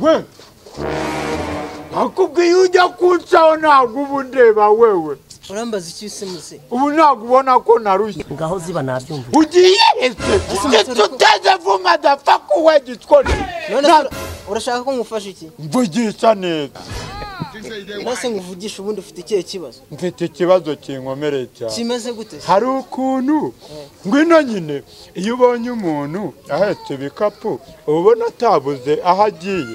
we nakubwiye ujya kuncaho ntabwo uba undeba wewe urambaza icyo usimuze ubu ntabwo ubona ko narushye ngaho ziba nabyumva ugiye ese ese uteze vuma dafaku we gitwari none se ura- urashaka ko ngufasha iki mvugisha neza nase nkuvugisha ubundi ufite ikihe kibazo mfite ikibazo kinkomereye cyane kimeze gute se hari ukuntu ngwino nyine iyo ubonye umuntu ahetse ibikapu uba ubona atabuze aho agiye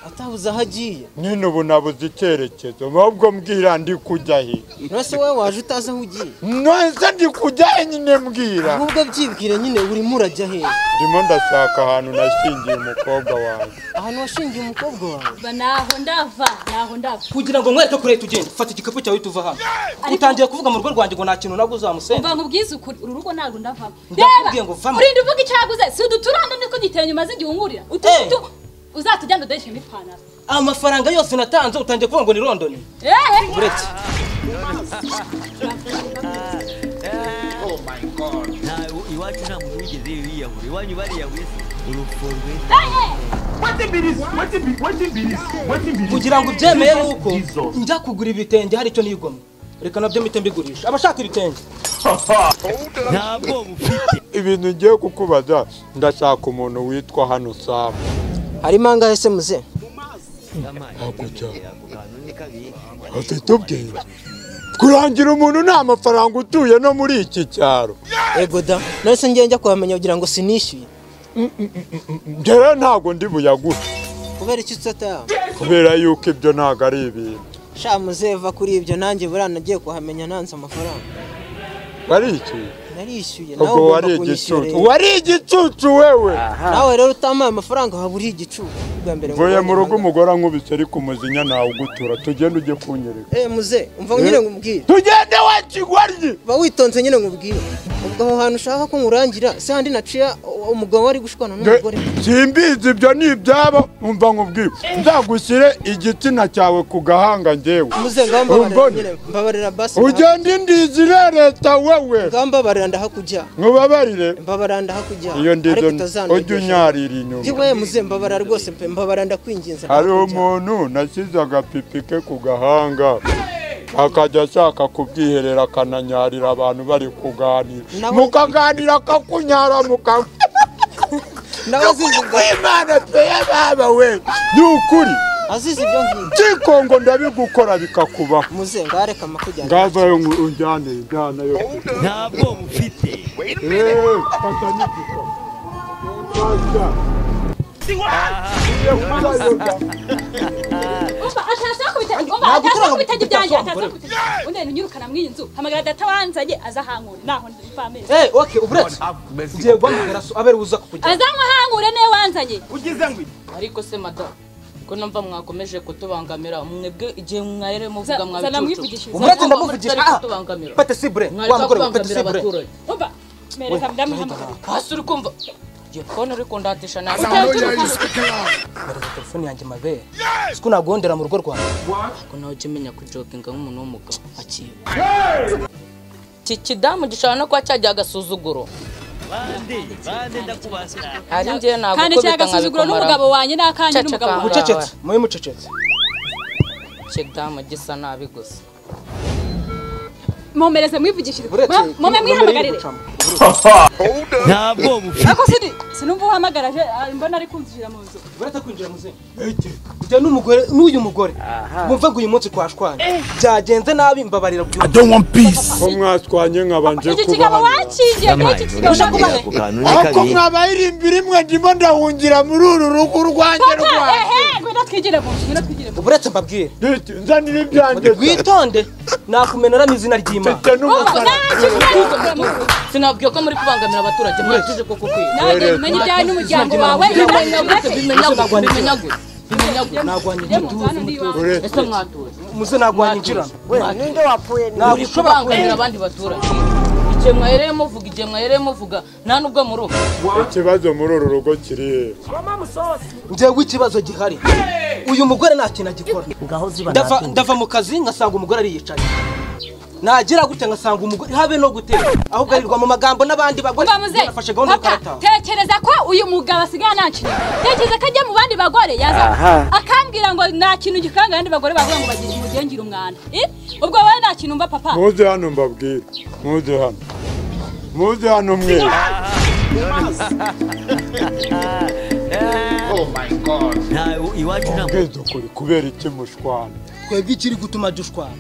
atabuze aho agiye nyine ubu nabuze icyerekezo ahubwo mbwira ndi kujya he none se wowe waje utazi aho ugiye nonese ndi kujya he nyine mbwira ahubwo byibwire nyine urimo urajya hehe ndimo ndashaka ahantu nashingiye umukobwa wanjye ahantu washingiye umukobwa wawe Ba naho ndava naho ndava kugira ngo mwereke ko leta ugenda fata igikapu cyawe tuva hano utangiye kuvuga mu rugo rwanjye ngo nta kintu nabwo uzamusenda mva nkubwize ukuri uru rugo ntabwo ndavamo Ndakubwiye ngo vamo. urinda uvuga icaguze si uduturanda nitwo gitenge umaze igihe uhurira Eh. ututu uzatujyana udodeshemo ipantaro amafaranga yose natanze utangiye kuvuga ngo ni londoni eee uretse ntawe iwacu nta muntu wigeze yiyahura iwanyu bariyahuye se urupfu rwe kugira ngo ubyemeye ni uko njya kugura ibitenge hari icyo nigomwe reka nabyo mpite mbigurisha abashaka ibitenge nta bwoba ufite ibintu ugiye kukubaza ndashaka umuntu witwa hano samu harimo angahe se muze hakurya ako kantu ni kabi afite ubwenge kurangira umuntu nta mafaranga utuye no muri iki cyaro ego da none se njyewe njya kuhamenya kugira ngo sinishyuye njyewe ntabwo ndi buyaguhe kubera iki utataha kubera yuko ibyo ntabwo ari ibintu sha muze va kuri ibyo nanjye burana nagiye kuhamenya nanze amafaranga wari iki narishyuye nawe ubwo wari ugomba kunyishyura igicucu rero. wari igicucu wewe nawe rero utampaye amafaranga waba uri igicucu bwa mbere mvuye mu rugo umuze umugore ankubise ari ku muzinya ntawe ugutura tugende ujye kunyereka eh muze umva nyine ngubwire tugende we kigwaryi ba witonze nyine ngubwire ubwo aho hantu ushaka ko ngurangira se handi naciya u- umugabo wari gushwana n'umugore simbizi ibyo ni ibyabo umva nkubwire nzagushyire igitsina cyawe ku gahanga njyewe muze ngaho mbabarira Umbone. nyine mbabarira basi ugende indizire leta wewe ngaho mbabarira ndahakujya nkubabarire mbabarira ndahakujya iyo ndizo ujye utazandegesha unyarira inyuma Jiwe muze mbabarira rwose pe mbabarira ndakwinginze hari ndahakujya. umuntu nashyize agapipi ke ku gahanga akajya ashaka kubwiherera akananyarira abantu bari kuganira Nawe- mukaganira akakunyara muka nawe azizi ibyo kwimana pe baba we ni ukuri azizi ibyo ngibyo kikongo ndabigukora bikakubaho muze ngaho reka amakujyana ngavayo ngo unjyane injyana yo nta bwoba ufite Eh, fata n'igika. Fata. Iyo uzayo- umva ashaka kubitege umva Ntabwo ashaka uturanga kubitege ibyanjye gutapfa ataza kubitege undi unyirukana mw'iyi nzu hamagara data wanzanye azahankure naho mva amezi eee oke uburetse ugiye guhamagara so abere buza kukujyana azanwahankure niwe wanzanye ariko se madamu ko numva mwakomeje kutubangamira mwebwe igihe mwarere Za- muvuga zana mwabicucu mwivugishe uburetse Mwavuga ndamuvugisha mutari ah kutubangamira pate sibure mwari wa mugore we pate sibure kubangamira abaturage umva mereza mudamu hamagara hasi uri kumva iyo fone uri kundatisha nabi mbereza telefone yanjye mabere siko nagondera mu rugo rwawe ko nawe ujya umenya kujokinga nk'umuntu w'umugabo akiba iki kidamu gishobora no kuba cyagiye agasuzuguro bande bande ndakubasira hari njyewe ntabwo kandi kubita cyagasuzugura n'umugabo nkabikumaramo wanjye n'akanjye Cacaka n'umugabo wanjye wawe. mucecetse mube mucecetse kidamu gisa nabi gusa mumereze mwivugishirize uburetse mume mwihamagarire nta bwoba ufite ako sidi sinumva uhamagara aje ah, mbona ari kumvira mu nzu uretse kwinjira mu zindi ujya n'umugore n'uyu mugore wumve ngo uyu munsi twashwanye byagenze nabi mbabarira byumve ko mwaswanye nkabanje iki kigabo kubahanira wakingiye kuri iki kigabo Ntushobora ako kantu ni ariko kabi mwabayirimbira imwe ndimo ndahungira muri uru rugo urwanjye rwanjye ehe ngwino twigire mu nzu ngwino twigire mu nzu uburetse mbabwire Ndetse nzanira ibyanjye witonde nakumenera mu izina ry'imana mfite n'umufaranga sinabwiye ko muri kubangamira abaturage mwajeje kuko kwiye nawe umenya ibyawe n'umuryango wawe bimenya gute bimenya gute bimenya gute bimenya gute nagwanya igituza iwawe ese mwatuza muze nagwanya injirana ninde wapfuye uri kubangamira abandi baturage igihe mwahereye muvuga igihe mwahereye muvuga nta nubwo muruba ikibazo muri uru rugo kiri hehe ngewe ikibazo gihari uyu mugore nta kintu agikora ngaho ziba Ndava- nabyumva ndava mu kazi ngasanga umugore ariyicaye nagira gute ngasanga umugore habe no gutera ahubwo arirwa mu magambo n'abandi bagore Umva muze, nafashe gahunda papa, y'ukarataha tekereza ko uyu mugabo asigaye nakinnye tekereza ko ajya mu bandi bagore yaza akambwira ngo nta kintu gikaranga abandi bagore bavuga ngo bagire umugengire umwanda Eh? ubwo wowe nta kintu umva papa muze hano mbabwire muze hano muze hano mwe nta iwacu nta ubwiza ukuri kubera iki mushwana twebwe ikiri gutuma dushwana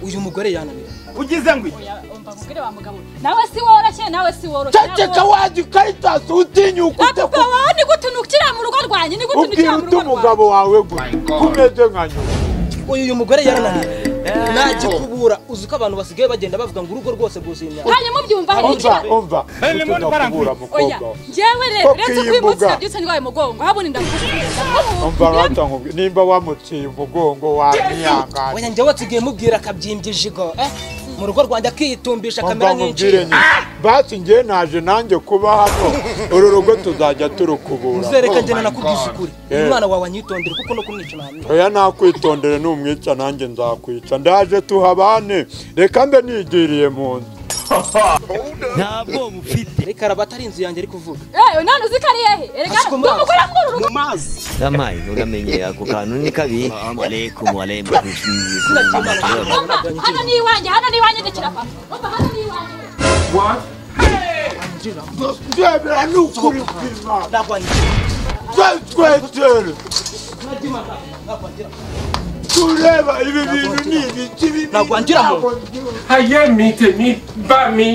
uyu mugore yananira ugize ngo iki Oya, umva mubwire wa mugabo nawe si woroshye nawe si woroshye ceceka waje ukaritaza utinyuka nawe- ute papa wawe ni gute ntukira mu rugo rwanjye ni gute ubwira ntukira mu ute rugo rwanjye umugabo wawe gusa ko umeze nka nyuma uyu uyu mugore yarananira nagikubura uzi ko abantu basigaye bagenda bavuga ngo urugo rwose rwuzuye imyaka hanyuma ubyumva hari umva ikibazo umva utunakubura mukobwa oya wawe njyewe rero Koko uretse iyi kwimutsa mbuga. byose ndwaye umugongo habona ndagufasha umva rata nkubwire nimba wamuciye umugongo wamwihangane oya njye watsigaye mubwira akabyimbya ijigo eh? mu rugo rwanjye akiyitumbisha umva kamera nkubwire nk'incira nyine basi njye naje nanjye kuba hano uru rugo tuzajya turukubura muzereka njye nanakubwiza ukuri Yeah. umwana wawe anyitondere kuko no kumwica ntabwo oya nakwitondere numwica nanjye nzakwica ndaje tuhabane reka mbe nigiriye mu nzu nta bwoba ufite reka araba atari inzu yanjye ari kuvuga yewe none uzi ko ari hehe erega Asuka ndi amazi. umugore muri uru rugo amayi uramenye ako kantu ni kabi walaikum walaikum Umva, hano ni iwanjye hano ni iwanjye ndekera papa umva hano ni iwanjye ndebera ni ukuri kw'imana nagwanyije twetwetwere nagima nagwanyira tureba ibi bintu ni ibiki bibi Nagwangira mu- ntabwo mbyumva. Aye mite mi ba mi.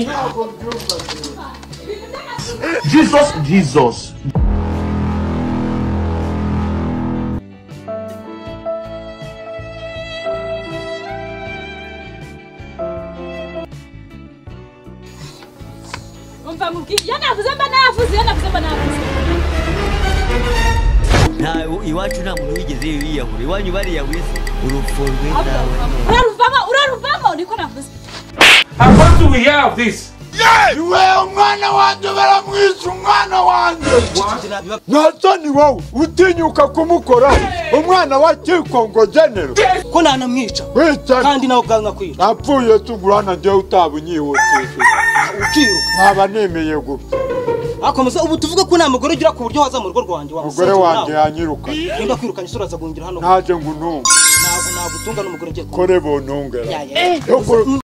jesus jesus umva mubwiye iyo navuze mba navuze iyo navuze mba navuze nta iwacu nta muntu wigeze yiyahura iwanyu bariyahura se urupfu rw'indawe uraruvamo uraruvamo niko navuze I want to hear of this. iwe umwana wanjye baramwica umwana wanjye nabiba natani wowe utinyuka kumukora umwana wa kikongo genero ko nanamwica wica kandi nawe ubwawe nkakwica napfuye tugurana njyewe utaba unyihutishije ukiruka nkaba nemeye gupfa akomeza ubu tuvuge ko nta mugore ugira ku buryo waza mu rugo rwanjye umugore wanjye yanyirukanye nimba kwirukanye isura aza guhungira hano naje ngo untunge ntabwo nagutunga n'umugore ugiye kuba kore buntungera yaya yo ku-